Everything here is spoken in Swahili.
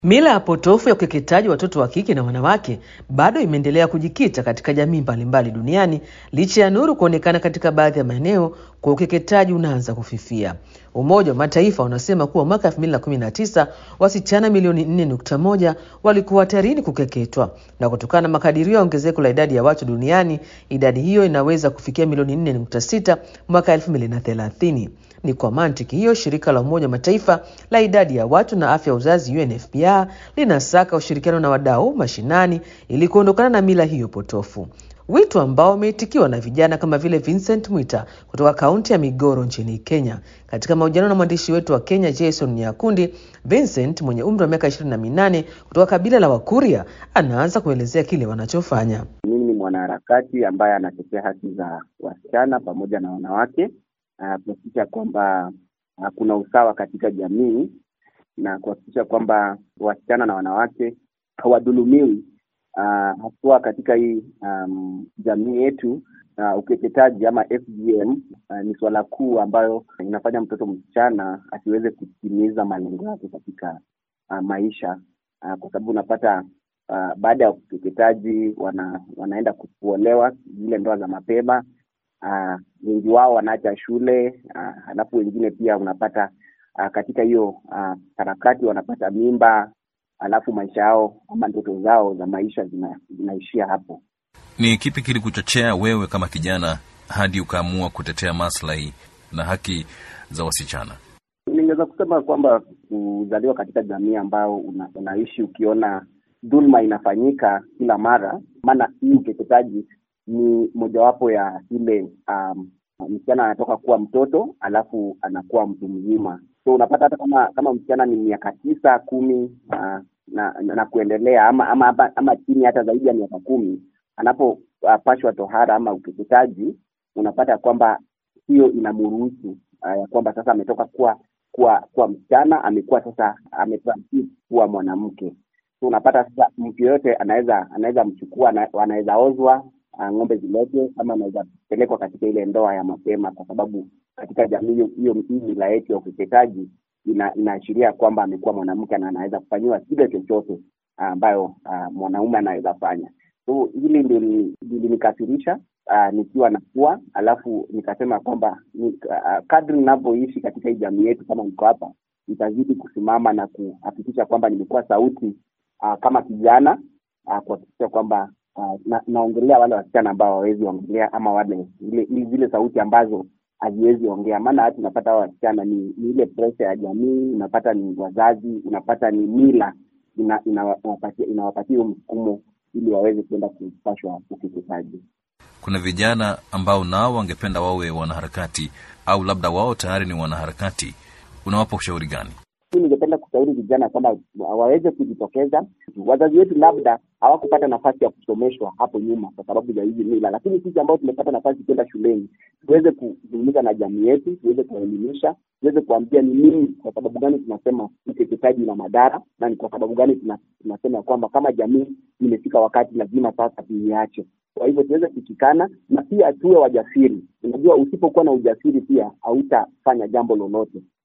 Mila ya potofu ya ukeketaji watoto wa kike na wanawake bado imeendelea kujikita katika jamii mbalimbali duniani licha ya nuru kuonekana katika baadhi ya maeneo kwa ukeketaji unaanza kufifia. Umoja wa Mataifa unasema kuwa mwaka 2019 wasichana milioni 4.1 walikuwa hatarini kukeketwa, na kutokana na makadirio ya ongezeko la idadi ya watu duniani, idadi hiyo inaweza kufikia milioni 4.6 mwaka 2030. Ni kwa mantiki hiyo shirika la Umoja wa Mataifa la idadi ya watu na afya ya uzazi UNFPA linasaka ushirikiano na wadau mashinani ili kuondokana na mila hiyo potofu, wito ambao umeitikiwa na vijana kama vile Vincent Mwita kutoka kaunti ya Migoro nchini Kenya. Katika mahojiano na mwandishi wetu wa Kenya Jason Nyakundi, Vincent mwenye umri wa miaka ishirini na minane kutoka kabila la Wakuria anaanza kuelezea kile wanachofanya. Mimi ni mwanaharakati ambaye anatetea haki za wasichana pamoja na wanawake kuhakikisha kwamba uh, kuna usawa katika jamii na kuhakikisha kwamba wasichana na wanawake hawadhulumiwi uh, haswa katika hii um, jamii yetu. Uh, ukeketaji ama FGM uh, ni suala kuu ambayo inafanya mtoto msichana asiweze kutimiza malengo yake katika uh, maisha uh, kwa sababu unapata uh, baada ya ukeketaji wana, wanaenda kuolewa zile ndoa za mapema uh, wengi wao wanaacha shule uh, halafu wengine pia unapata uh, katika hiyo harakati uh, wanapata mimba halafu maisha yao ama ndoto zao za maisha zina, zinaishia hapo. Ni kipi kilikuchochea wewe kama kijana hadi ukaamua kutetea maslahi na haki za wasichana? Ningeweza kusema kwamba kuzaliwa katika jamii ambayo una, unaishi ukiona dhulma inafanyika kila mara, maana hii ukeketaji ni mojawapo ya ile um, msichana anatoka kuwa mtoto alafu anakuwa mtu mzima. So unapata hata kama kama msichana ni miaka tisa kumi uh, na, na, na kuendelea ama ama, ama, ama chini hata zaidi ya miaka kumi anapopashwa uh, tohara ama ukeketaji, unapata kwamba hiyo inamruhusu ya uh, kwamba sasa ametoka kuwa kuwa kuwa msichana amekuwa sasa ametransit kuwa mwanamke. So unapata sasa mtu yoyote anaweza anaweza mchukua, anaweza ozwa ng'ombe ziletwe ama anaweza pelekwa katika ile ndoa ya mapema, kwa sababu katika jamii hiyo hii mila yetu ya ukeketaji ina, inaashiria kwamba amekuwa mwanamke na anaweza kufanyiwa kile chochote ambayo uh, mwanaume anaweza fanya. So hili ndio lilinikasirisha uh, nikiwa nakuwa, alafu nikasema kwamba ni, uh, kadri ninavyoishi katika hii jamii yetu, kama niko hapa, nitazidi kusimama na kuhakikisha kwamba nimekuwa sauti uh, kama kijana uh, kuhakikisha kwamba Uh, na, naongelea wale wasichana ambao hawawezi ongelea ama wale zile zile sauti ambazo haziwezi ongea. Maana hata unapata hao wasichana ni, ni ile presha ya jamii, unapata ni wazazi, unapata ni mila inawapatia ina, ina hiyo msukumo ili waweze kuenda kupashwa ukeketaji. Kuna vijana ambao nao wangependa wawe wanaharakati au labda wao tayari ni wanaharakati, unawapa ushauri gani? Mi ningependa kushauri vijana kwamba waweze kujitokeza. Wazazi wetu labda hawakupata nafasi ya kusomeshwa hapo nyuma kwa sababu ya hizi mila, lakini sisi ambao tumepata nafasi kwenda shuleni tuweze kuzungumza na jamii yetu, tuweze kuwaelimisha, tuweze kuambia ni nini, kwa sababu gani tunasema ukeketaji na madhara, na ni kwa sababu gani tunasema kwamba kama jamii imefika wakati lazima sasa tuiache. Kwa hivyo tuweze kushikana na pia tuwe wajasiri. Unajua, usipokuwa na ujasiri pia hautafanya jambo lolote.